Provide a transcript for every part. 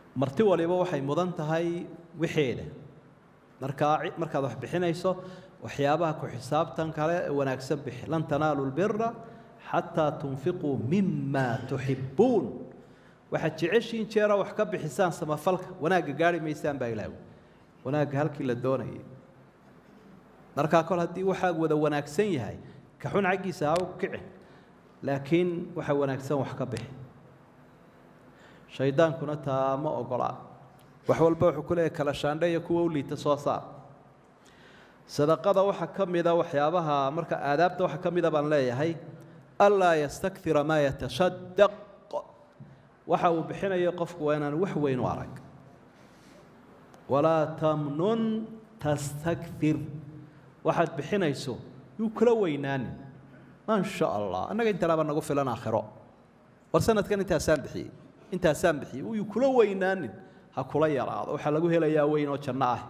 marti waliba waxay mudan tahay wixeeda markaa markaad wax bixinayso waxyaabaha ku xisaabtan kale ee wanaagsan bixi lan tanaalu lbira xataa tunfiquu mima tuxibuun waxaad jeceshiin jeera wax ka bixisaan samafalka wanaagga gaari maysaan baa ilaahu wanaagga halkii la doonayay markaa kol haddii waxaa wada wanaagsan yahay ka xun xaggiisa ha u kici laakiin waxa wanaagsan wax ka bixi shaydaankuna taa ma ogola wax walba wuxuu ku leeyahy kala shaandhe iyo kuwa u liita soo saar sadaqada waxaa ka mida waxyaabaha marka aadaabta waxaa ka mida baan leeyahay anlaa yastakira maa yatasadaq waxa uu bixinayo qofku waa inaan wax weyn u arag walaa tamnun tastakfir waxaad bixinayso yuu kula weynaanin maa sha allah annaga intanaaba nagu filan aakhiro war sanadkan intaasaan bixiyey intaasaan bixiyey uyuu kula weynaanin ha kula yaraado waxaa lagu helayaa weyn oo janno ah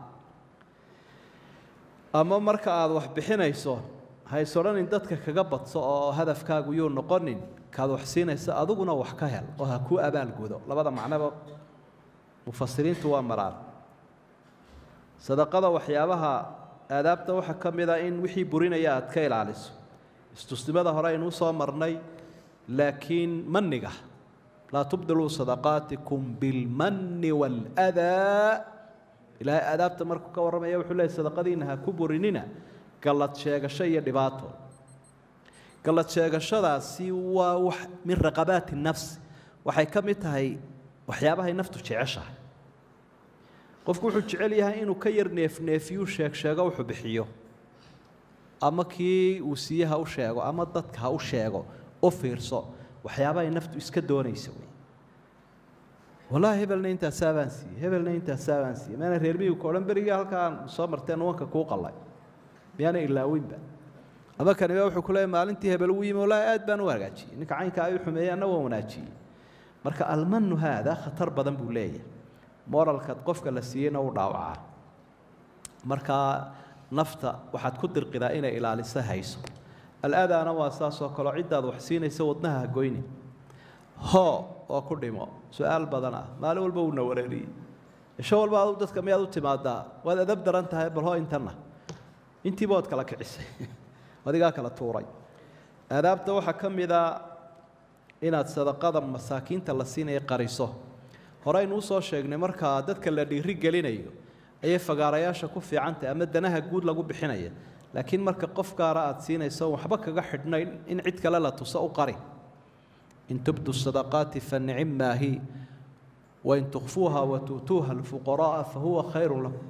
ama marka aada wax bixinayso hays odhanin dadka kaga badso oo hadafkaagu yuu noqonin kaad wax siinaysa adiguna wax ka hel oo ha kuu abaalgudo labada macnoba mufasiriintu waa maraan sadaqada waxyaabaha aadaabta waxaa ka mid a in wixii burinaya aad ka ilaaliso istusnimada hore aynuu soo marnay laakiin maniga laa tubdiluu sadaqaatikum bilmanni waaladaa ilaahay aadaabta markuu ka warramaya wuxuu leeyay sadaqadiina ha ku burinina gallad sheegasho iyo dhibaato gallad sheegashadaasi waa wax min raqabaati nafsi waxay ka mid tahay waxyaabahay naftu jeceshahay qofku wuxuu jecel yahay inuu ka yar neefneefiyuu sheeg sheego wuxuu bixiyo ama kii uu siiye ha u sheego ama dadka ha u sheego u fiirso waxyaabahay naftu iska doonaysa wey wallaahi hebelna intaasaa baan siiyey hebelna intaasaa baan siiyey maana reer miyigka odhan berigii halkaan soo marteen wanka kuu qallay miyaana ilaawinba ama kaniba wuxuu ku leeyahy maalintii hebel uu yimi wallaahi aad baan u hagaajiyey ninka caynka ay u xumeeyey anna waan wanaajiyey marka almanu haada khatar badan buu leeyahay moralka qofka la siiyeyna u dhaawacaa markaa nafta waxaad ku dirqidaa inay ilaaliso hayso al-adaana waa saasoo kaleo ciddaad wax siinaysa wadnaha hagoyni hoo oo ku dhimo su-aal badan ah maalin walba uuna wareeriyey isho walba adu dadka miyaad u timaadaa waad adab daran tahay bal hoo intanna intiiba waad kala kicisay adigaa kala tuuray aadaabta waxaa ka mida inaad sadaqada masaakiinta la siinaya qariso horeynu usoo sheegnay markaa dadka la dhiiri gelinayo ayay fagaarayaasha ku fiicantahy ama danaha guud lagu bixinaya laakiin marka qof gaara aada siinayso waxba kaga xidhnayn in cid kale la tuso u qari in tubdu sadaqaati fanicim maahi wain tukfuuha watuutuuha alfuqara'a fahuwa khayru lakum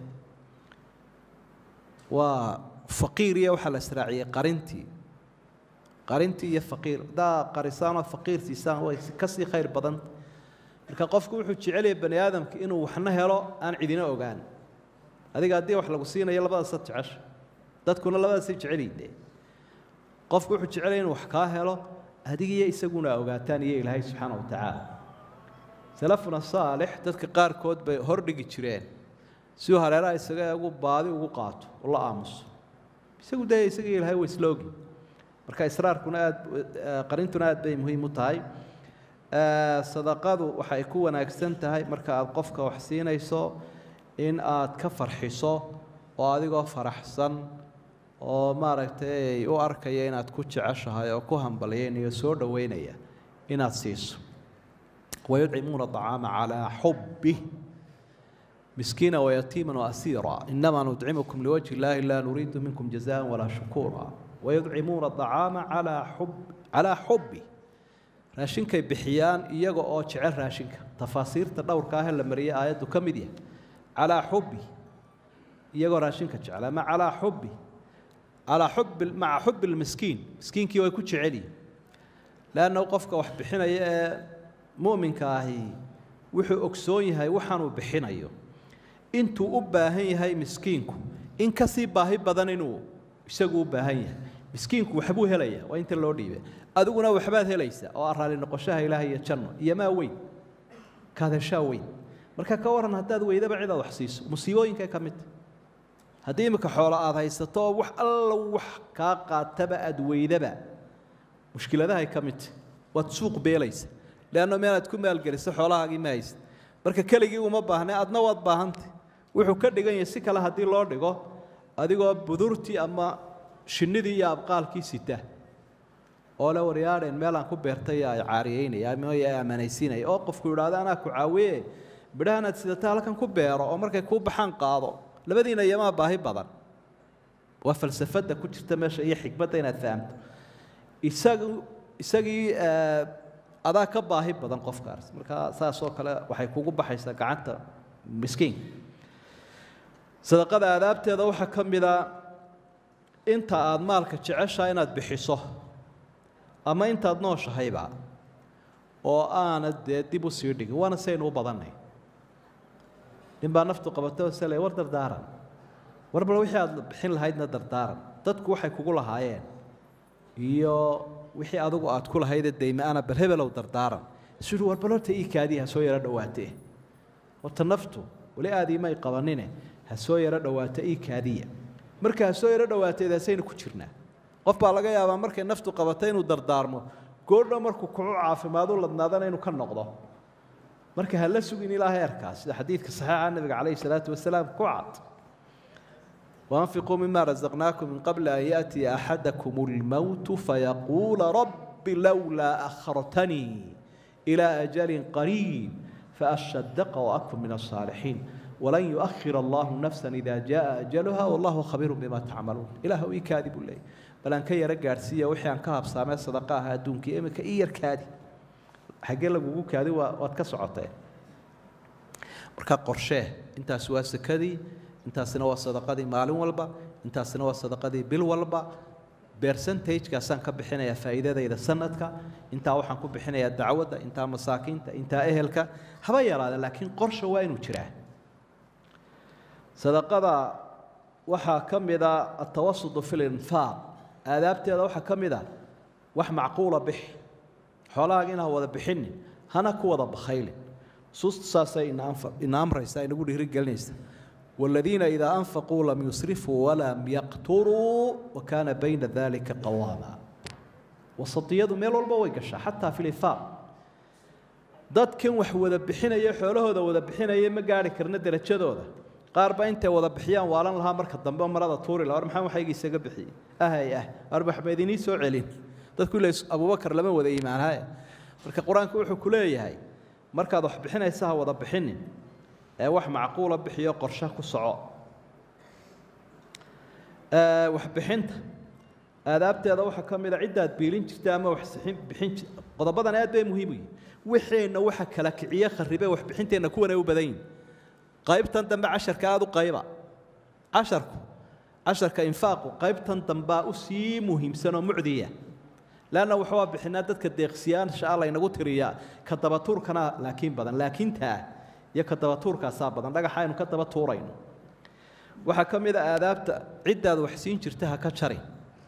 waa faqiiriya waxaa la israaciyey qarintii qarintii iyo faqiir haddaa qarisaanoo faqiir siisaan way kasii khayr badanta marka qofku wuxuu jecelyahay bani aadamka inuu waxna helo aan cidina ogaan adiga haddii wax lagu siinayo labadaasad jecesha dadkuna labadaasay jecelyiinde qofku wuxuu jecelaya inuu wax kaa helo adigiyo isaguna ogaataan iyo ilaahay subxaana wa tacaala salafuna saalix dadka qaarkood bay hordhigi jireen si uu hareeraha isaga ugu baadi ugu qaato u la aamuso isagu dee isaga ilaahay waa isla ogi marka israarkuna aad qarintuna aad bay muhiim u tahay sadaqadu waxay ku wanaagsan tahay marka aad qofka wax siinayso in aad ka farxiso oo adigoo faraxsan oo maaragtay u arkaya inaad ku jeceshahay oo ku hambalyaynayo soo dhoweynaya inaad siiso wayudcimuuna acaama calaa xubbih miskiina wayatiima waasiira inamaa nudcimukum liwajhi illaahi laa nuriidu minkum jazaan walaa shukuura wayudcimuuna acaama calaa xub calaa xubbi raashinkay bixiyaan iyaga oo jecel raashinka tafaasiirta dhowrka ahee la mariyay aayaddu ka mid yahay calaa xubbi iyagoo raashinka jecel ama calaa xubbi calaa xubbi maca xubbi lmiskiin miskiinkii way ku jecelyihin leanna qofka wax bixinaya ee mu'minka ahi wuxuu ogsoon yahay waxaanuu bixinayo intuu u baahan yahay miskiinku in kasii baahi badan inuu isagu u baahan yahay miskiinku waxbuu helaya waa inta loo dhiibay adiguna waxbaad helaysaa oo araali noqoshaha ilaah iyo janno iyo maa weyn kaadeshaa weyn marka ka waran haddaad weydaba cidaad wax siiso musiibooyinkay ka mid tahy haddii imika xoolo aada haysato oo wax alla wax kaa qaataba aada weydaba mushkiladahay ka mid tahy waad suuq beelaysa leanno meelaad ku maalgeliso xoolahaagii ma haysa marka keligii uma baahne adna waad baahantay wuxuu ka dhigan yahay si kale haddii loo dhigo adigoo budurtii ama shinnidii iyo abqaalkii sita oo le waryaadheen meelaan ku beertay ay caariyeynaya ama ay ammanaysiinaya oo qofku yidhaahdo anaa ku caawiye bidhahanaad sidata halkan ku beero oo markay kuu baxaan qaado labadiina iyamaa baahi badan waa falsafadda ku jirta meesha iyo xikmadda inaad fahamto isagu isagii adaa ka baahi badan qofkaas marka saasoo kale waxay kugu baxaysaa gacanta miskiinka sadaqada aadaabteeda waxaa ka mida inta aada maalka jeceshaa inaad bixiso ama intaad nooshahayba oo aanad dee dib u sii dhigin waana saynu u badannay nin baa naftu qabatay oo sele war dardaaran war bal wixii aada bixin lahaydna dardaaran dadku waxay kugu lahaayeen iyo wixii adigu aad ku lahaydee dayma-ana bal hebelow dardaaran isu war bal horta ii kaadii ha soo yaro dhowaatee horta naftu weli aad iimay qabanine ha soo yaro dhowaata ii kaadiya marka ha soo yaro dhowaateed hasaynu ku jirnaa qof baa laga yaabaa markay naftu qabatay inuu dardaarmo goordho markuu kucu caafimaadu ladnaadana inuu ka noqdo marka ha la sugin ilaa heerkaas sida xadiidka saxiixa nabiga calayhi salaatu wasalaam ku cad وأنفقوا مما رزقناكم من قبل أن يأتي أحدكم الموت فيقول رب لولا أخرتني إلى أجل قريب فأصدق وأكن من الصالحين ولن يؤخر الله نفسا إذا جاء أجلها والله خبير بما تعملون إله إي كاذب لي بل أن كي يرجع سيا وحي أن كهب سامع صدقاها دونك إما كإير كاذب حق لك وجو كاذب واتكسعته مركا قرشه أنت سوى سكدي intaasina waa sadaqadii maalin walba intaasina waa sadaqadii bil walba bercentagekaasaan ka bixinayaa faa'iidadayda sanadka intaa waxaan ku bixinayaa dacwadda intaa masaakiinta intaa ehelka haba yaraada laakiin qorsha waa inuu jiraa sadaqada waxaa ka mida atawasudu fi linfaaq aadaabteeda waxaa ka mid a wax macquula bixi xoolahaaga inaa wada bixinin hana ku wada bakhaylin suusta saasay ina amraysa inagu dhiirigelinaysa والذين إذا أنفقوا لم يسرفوا ولم يقتروا وكان بين ذلك قواما وسطيadu meel walba way gashaa xataa fi lifaaq dadkan wax wada bixinaya xoolahooda wada bixinaya ma gaari karna derajadooda qaar ba intay wada bixiyaan waalan lahaa marka dambe marada tuuri la war maxaa waxayga isaga bixiyey ahay ah war waxba idinii soo celin dadku ila abubakar lama wada iimaanhaye marka qur-aanku wuxuu ku leeyahay markaad wax bixinaysa ha wada bixinin ee wax macquula bixiyo qorshe ku soco waxbixinta aadaabteeda waxaa ka mid a ciddaad biilin jirta ama wax bixin qodobadan aad bay muhiim u yihin wixeenna waxa kala kiciye kharibe waxbixinteenna kuwan ay u badan yihin qaybtan dambe casharka aada u qayba casharku casharka infaaqu qaybtan dambaa u sii muhiimsan oo mucdiya leanna waxaa bixinaa dadka deeqsiyaansha ah laynagu tiriyaa ka dabatuurkana laakiin badan laakiintaa iyo ka daba tuurkaasaa badan dhagaxa aynu ka daba tuurayno waxaa ka mid a aadaabta ciddaad wax siin jirta ha ka jari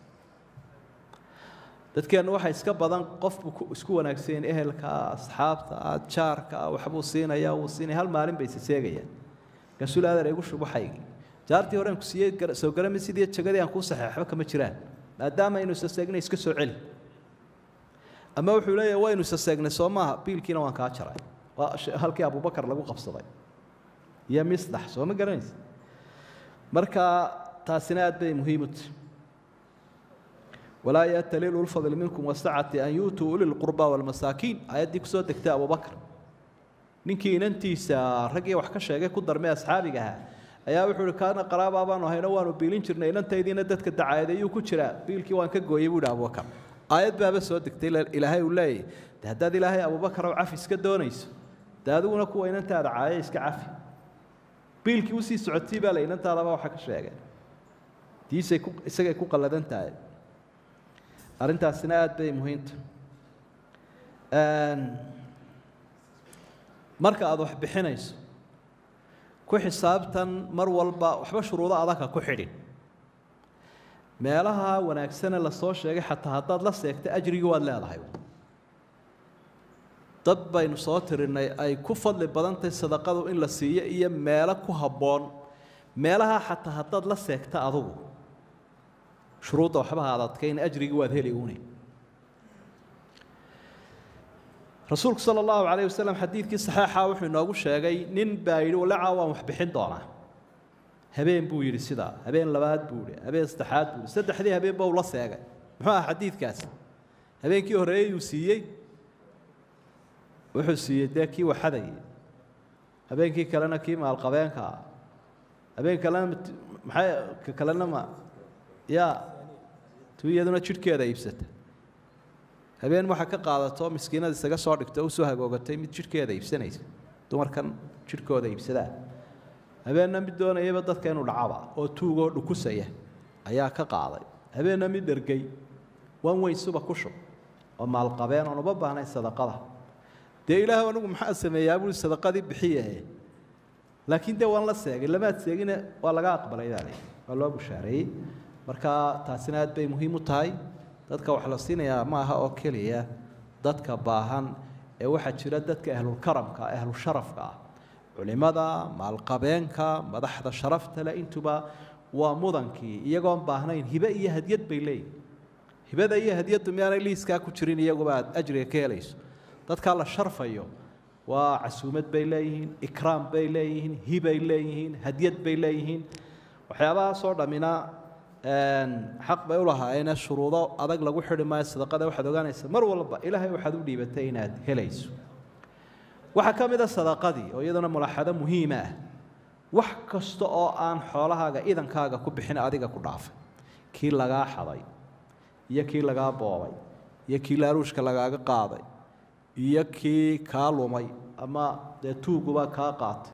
dadkeennu waxaa iska badan qofbu isku wanaagsanyaen ehelkaa asxaabtaa jaarkaa waxbuu siinaya wuu siinaya hal maalin bay isaseegayaan markaasuu aadar igu shubaxaygii jaartii horeen ku siiyey soo garami sidii jagadii aan kuu saxeex waxba kama jiraan maadaama aynu isaseegnay iska soo celi ama wuxuu leeyahay waynu isaseegnay soo maaha biilkiina waan kaa jaray halkii abubakar lagu qabsaday iyo misdax soo ma garanaysa marka taasina aad bay muhiim u tahay walaa yatali ulfadl minkum wasacati an yuutuu uli lqurba walmasaakiin aayaddii kusoo degtay abubakar ninkii inantiisa raggii wax ka sheegay ku darmay asxaabiga ahaa ayaa wuxuu ihi kaana qaraabaa baanu ahayno waanu biilin jirnay inantaydiina dadka dacayadeeyuu ku jiraa biilkii waan ka gooyey buu ihi abubakar aayad baaba soo degtay ilaahay uu leeyahy de haddaad ilaahay abubakar oo cafi iska doonayso de adiguna kuwa inantaada caaya iska cafi biilkii usii socotii baa la inantaadaba waxa ka sheegay diisay ku isagay ku qalladan tahay arrintaasina aada bay muhiimta marka aada wax bixinayso ku xisaabtan mar walba waxba shuruudo adagka ku xidhin meelaha wanaagsane lasoo sheegay xataa haddaad la seegta ajrigii waad leedahay dad baynu soo tirinay ay ku fadli badantahay sadaqadu in la siiyo iyo meelo ku habboon meelaha xataa haddaad la seegta adugu shuruudda waxba ha adadkayn ajrigii waad heli une rasuulku sala allahu calayh wasalam xadiidkii saxeixa wuxuu inoogu sheegay nin baa yidhi walacaa waan wax bixin doonaa habeen buu yidhi sidaa habeen labaad buu yidhi habeen saddexaad buu yidhi saddexdii habeenba uu la seegay muxuu aha xadiidkaasi habeenkii horreeyey uu siiyey wuxuu siiyey dee kii waxadayay habeenkii kalena kii maalqabeenka ah habeen kalena maxay ka kalena ma yaa tu iyaduna jidhkeeda iibsata habeen waxa ka qaadato miskiinada isaga soo dhigto usoo hagoogatay mid jidhkeeda iibsanaysa dumarkan jidhkooda iibsadaa habeenna mid doonayaba dadka inuu dhacaba oo tuugoo dhukusaya ayaa ka qaaday habeenna mid dhergey wan weyn suba ku shub oo maalqabeen oon uba baahnayn sadaqada dee ilaah anigu maxaa sameeyaa buui sadaqadii bixiyahe laakiin dee waan la seegay lamaad seegine waa laga aqbalay baa lay waa loo bushaareeyey marka taasina aad bay muhiim u tahay dadka wax la siinayaa ma aha oo keliya dadka baahan ee waxaa jira dadka ahlulkaramka ahlusharafka ah culimada maalqabeenka madaxda sharafta leh intuba waa mudankii iyagoon baahnayn hibe iyo hadyad bay leeyihin hibada iyo hadyaddu miyaanay liiskaa ku jirin iyaguba aad ajriga ka helayso dadkaa la sharfayo waa casuumad bay leeyihiin ikraam bay leeyihiin hibay leeyihiin hadyad bay leeyihiin waxyaabahaasoo dhammina xaq bay u lahaayeene shuruudo adag lagu xidhi maayo sadaqada waxaad ogaanaysa mar walba ilaahay waxaad u dhiibatay inaad helayso waxaa ka mid a sadaqadii oo iyaduna mulaaxado muhiima ah wax kasta oo aan xoolahaaga idankaaga ku bixin adiga ku dhaafay kii lagaa xaday iyo kii lagaa boobay iyo kii laaruushka lagaaga qaaday iyo kii kaa lumay ama dee tuuguba kaa qaatay